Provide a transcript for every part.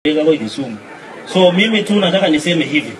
kwa Kisumu. So mimi tu nataka niseme hivi,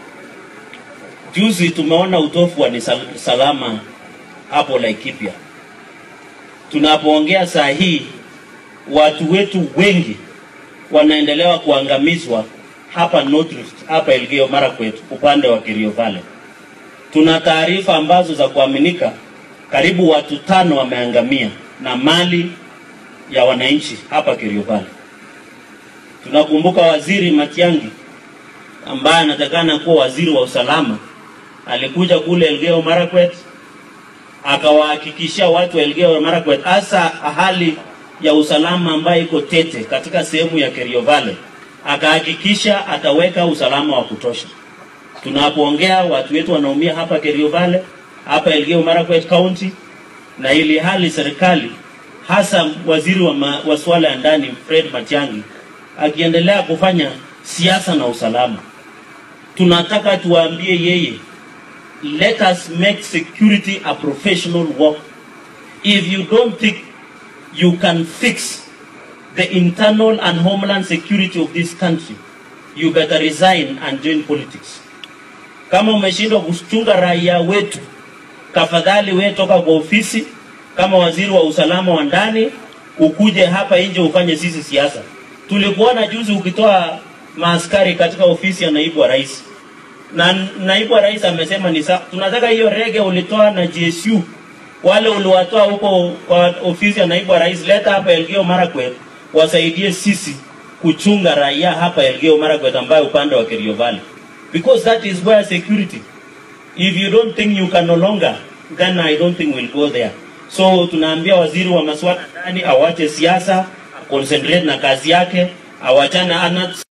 juzi tumeona utofu wa nisal- salama hapo Laikipia. Tunapoongea saa hii, watu wetu wengi wanaendelea kuangamizwa hapa North Rift, hapa Elgeyo Marakwet, upande wa Kerio Valley. Tuna taarifa ambazo za kuaminika, karibu watu tano wameangamia na mali ya wananchi hapa Kerio Valley. Tunakumbuka waziri Matiang'i ambaye anatakana kuwa waziri wa usalama, alikuja kule Elgeyo Marakwet akawahakikishia watu wa Elgeyo Marakwet hasa hali ya usalama ambayo iko tete katika sehemu ya Kerio Valley, akahakikisha ataweka usalama wa kutosha. Tunapoongea watu wetu wanaumia hapa Kerio Valley, hapa Elgeyo Marakwet County, na ili hali serikali hasa waziri wa masuala ya ndani Fred Matiang'i akiendelea kufanya siasa na usalama. Tunataka tuwaambie yeye, let us make security a professional work. If you don't think you can fix the internal and homeland security of this country, you better resign and join politics. Kama umeshindwa kuchunga raia wetu, tafadhali we toka kwa ofisi kama waziri wa usalama wa ndani, ukuje hapa nje ufanye sisi siasa. Tulikuona juzi ukitoa maaskari katika ofisi ya naibu wa rais, na naibu wa rais amesema ni sawa. Tunataka hiyo rege ulitoa na GSU, wale uliwatoa huko kwa ofisi ya naibu wa rais, leta hapa Elgeyo Marakwet wasaidie sisi kuchunga raia hapa Elgeyo Marakwet, ambayo upande wa Kerio Valley, because that is where security. If you don't think you can no longer, then I don't think we'll go there. So tunaambia waziri wa masuala ndani awache siasa, concentrate na kazi yake, awachana ana